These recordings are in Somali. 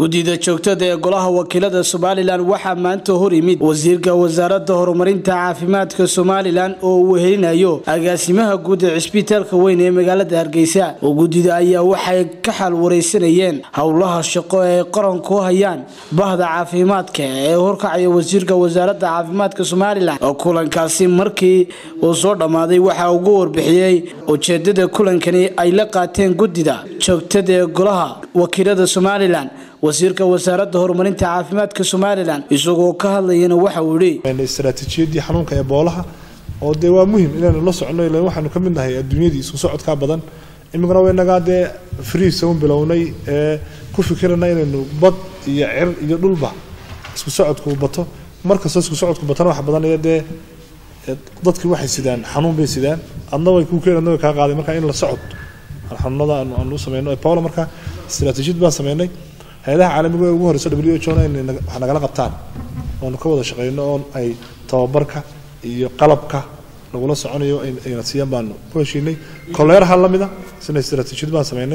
guddida joogtada ee golaha wakiilada somalilan waxaa maanta hor yimid wasiirka wasaaradda horumarinta caafimaadka somalilan oo uu helinayo agaasimaha guud ee cisbitaalka weyn ee magaalada hargeysa oo guddida ayaa waxay ka xal wareysanayeen howlaha shaqo ee qaranku hayaan bahda caafimaadka ee horkacaya wasiirka wasaaradda caafimaadka somalilan oo kulankaasi markii uu soo dhammaaday waxaa ugu warbixiyey ujeedada kulankani ay la qaateen guddida joogtada ee golaha wakiilada somalilan wasiirka wasaaradda horumarinta caafimaadka somalilan isagoo ka hadlayana waxa uu yihi istaraatiijiyadii xanuunka eboolaha oo dee waa muhim inaynu la socno ilan waxaanu ka mid nahay adduunyadii isku socodkaa badan imikana waynagaa dee friisa un bilownay ee ku fikirana inaynu bad iyo cir iyo dhulba isku socodku bato markastoo isku socodku batana waxa badanaya dee dadkii waxay sidaan xanuun bay sidaan adna way kuu keen adna way kaa qaaday marka in la socod xanuunada aanu sameyno ebola marka istaraatiijiyad baan sameynay hay-adaha caalamiga ee ugu horeyso w h ona inay wax nagala qabtaan oonu ka wada shaqeyno oo ay tababarka iyo qalabka lagula soconayo ayna siiyaan baanu ku heshiinay koleeraha lamida sina istaraatiijiyad baan sameynay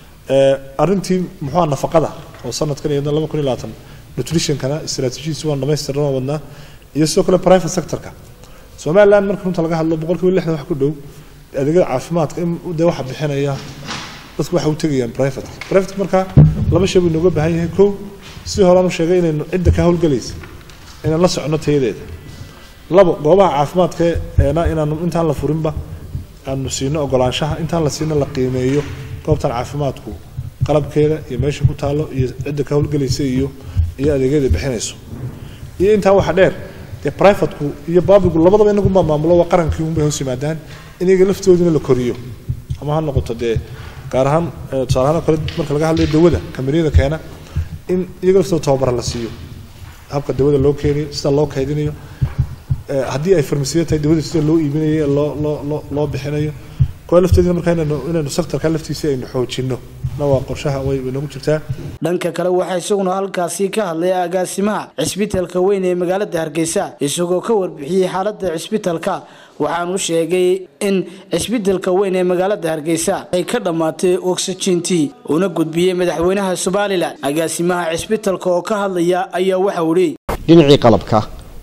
arrintii muxuua nafaqada oo sanadkan iyo laba kun iyo labaatan nutritionkana istaraatiijiyadiisi waan dhamaystirna waan wadnaa iyo sidoo kale private sectorka somaliland marka runta laga hadlo boqol kiiba lixdan wax ku dhow adeegyada caafimaadka in dee waxa bixinaya dadku waxay u tegayaan private private marka laba shay buu inooga baahan yahay kow si horaan u sheegay inaynu cidda ka howlgelaysa inaan la socono tayadeeda labo goobaha caafimaadka eena inaanu intaan la furinba aanu siino ogolaanshaha intaan la siino la qiimeeyo goobtan caafimaadku qalabkeeda iyo meesha ku taalo iyo cidda ka howlgelaysa iyo iyo adeegyada bixinayso iyo intaa waxa dheer dee privateku iyo babigu labadaba inagunbaa maamulo waa qarankii unbay hoos yimaadaan inaga laftoodina la koriyo ama ha noqoto dee gaar ahaan tusaale ahaan oo kale marka laga hadlayo dawada kambaniyada keena in iyaga laftooda tababara la siiyo habka dawada loo keenayo sida loo kaydinayo haddii ay farmasiya tahay dawada sida loo iibinayo loo loo loo loo bixinayo kuwa lafteedina marka inaynu inaynu sectorka laftiisa aynu xoojino na waa qorshaha way nagu jirtaa dhanka kale waxaa isaguna halkaasi ka hadlay agaasimaha cisbitaalka weyn ee magaalada hargeysa isagoo ka warbixiyey xaalada cisbitaalka waxaanu sheegay in cisbitaalka weyn ee magaalada hargeysa ay ka dhammaatay oxygentii una gudbiyey madaxweynaha somalilan agaasimaha cisbitaalka oo ka hadlaya ayaa waxau ihi dhinacii qalabka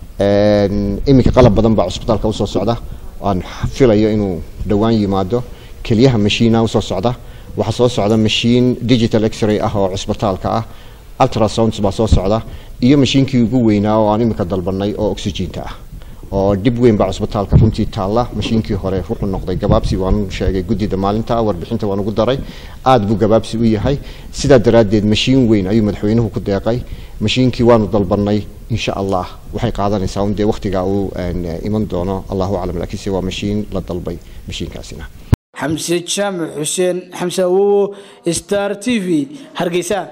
iminka qalab badan baa cusbitaalka usoo socda aan filayo inuu dhowaan yimaado keliyaha mashiina usoo socda waxaa soo socda mashiin digital x-ray ah oo cusbitaalka ah ultrasounds baa soo socda iyo mashiinkii ugu weynaa oo aan iminka dalbanay oo oxyginta ah oo dhib weyn baa cusbitaalka runtii taalla mashiinkii hore wuxuu noqday gabaabsi waanu sheegay guddida maalinta warbixinta waan ugu daray aad buu gabaabsi u yahay sidaa daraaddeed mashiin weyn ayuu madaxweynuhu ku deeqay mashiinkii waanu dalbanay insha allah waxay qaadanaysaa un dee wakhtigaa uu iman doono allahu aclam laakiinse waa mashiin la dalbay mashiinkaasina xamse jaamac xuseen xamse awowo star t v hargeysa